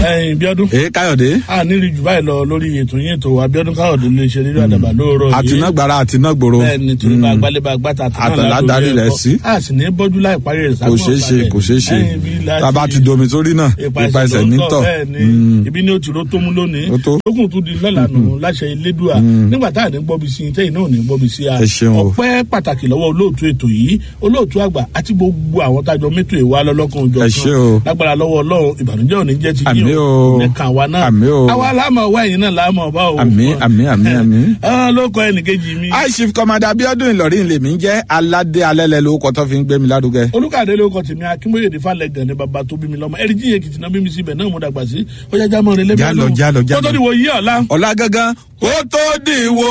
ẹyin bíọ́dún ee káyọ̀dé a nílì jù báyìí lọ lórí ètò yín ètò abiodun káyọ̀dé lè ṣe rírọ àdàbà lóòrọ̀ yìí àtinágbára àtinágbòro bẹ́ẹ̀ni torí bá gbálẹ́bà gbàtà Àtàlà darí rẹ̀ sí. a sì ní bọ́jú láì parí rẹ̀ kò ṣeé ṣe kò ṣeé ṣe tába ti domi sórí náà ipa ẹsẹ̀ nítọ̀ bẹ́ẹ̀ni ibi ní òtún ló tó mú lónìí Ó tó. lókùn tún di lọ́la nù láṣẹ elédùà nígbà tá à ní gbọ́bi sí i tẹ́yìn náà ò ní gbọ́bi sí i Ẹ ṣeun o. ọpẹ́ pàtàkì lọ́wọ́ olóòtú ètò yìí olóòtú àgbà àti gbogbo àwọn tájọ mẹ́tò ìwà lọ́lọ́kan òjò Ẹ ṣé o. lágbára lọ́wọ́ ọlọ́run ìbànújẹ́ ò ní jẹ́ ti Àmín yín o. o ní kàn wá náà Àmín o. àwa láàmú ọwọ́ ẹ̀yìn náà láàmú ọba o Àmín, àmín, àmín, àmín. ọ̀hún ló kọ ẹnìkejì mi high chief commander abiodun ìlọrin lèmi ń jẹ́ aládé alẹ́lẹ́ lórúkọ tó fi ń gbé mi lárugẹ. olùkàdé ló kọ tèmi akínbóyèdè falẹgàn ní baba tó bí mi lọmọ ẹrí jíye kìtì náà bí mi síbẹ náà mo dàgbà sí ó yá jámọ rẹ lẹbi Jálọ, jálọ, jálọ. kótó ni wò yí ọ̀la. ọ̀la gangan kó tó dìwọ́.